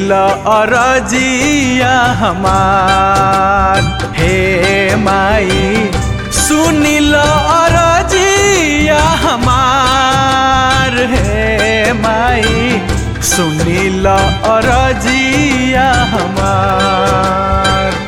सुनील अरजिया हमार हे माई सुनील अरजिया हमार हे माई सुनील अरजिया हमार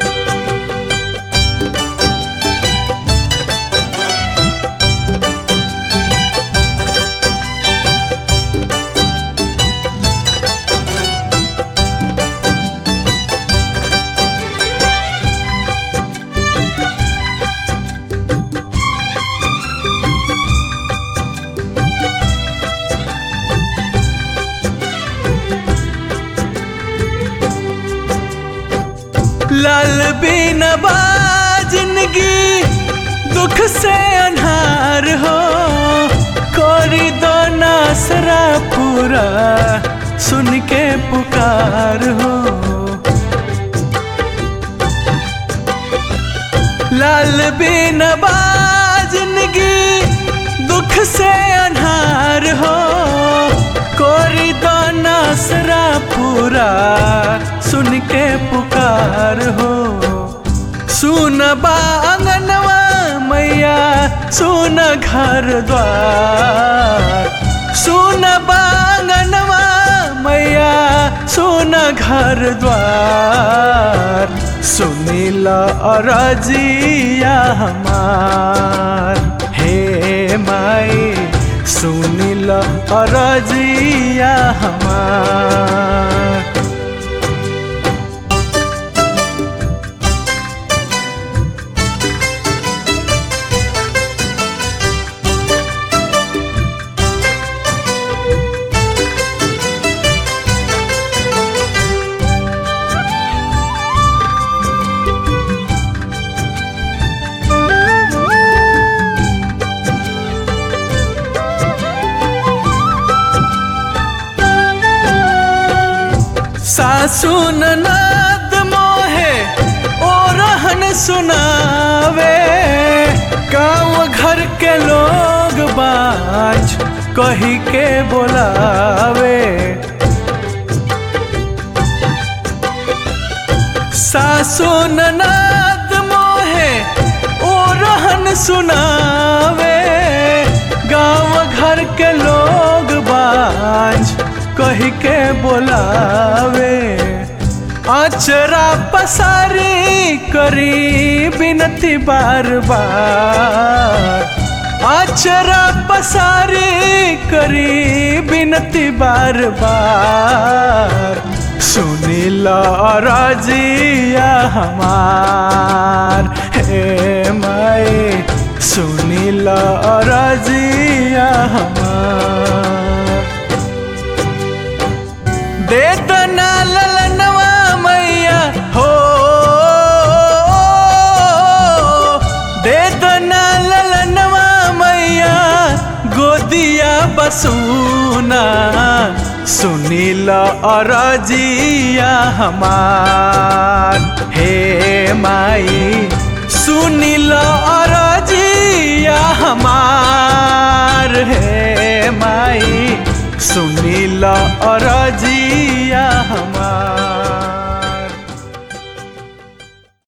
लाल बिन जिंदगी दुख से अनहार हो कोरी दो नासरा पूरा सुन के पुकार हो लाल बिन जिंदगी दुख से अनहार हो कोरी दो नासरा पूरा सुन के पुकार हो सुन बांगनवा मैया सुन घर द्वार सुन बांगनवा मैया सुन घर द्वार सुनील अरजिया हमार हे माई सुनील अरजिया हमार सासु ननद मोहे ओ रहन सुनावे गाँव घर के लोग बाज कही के बोलावे सासु ननद मोहे ओ रहन सुनावे गाँव घर के लोग बाज कही के बोलावे अचरा पसारी करी बिनती बार बार अचरा पसारी करी बिनती बार बार सुनील राजिया हमार हे माई सुनील राजिया हमार दे दना ललनवा मैया हो दे दना ललनवा मैया गोदिया बसूना सुनील अरजिया हमार हे माई सुनील अरजिया हमार हे माई सुनील अरजिया हमार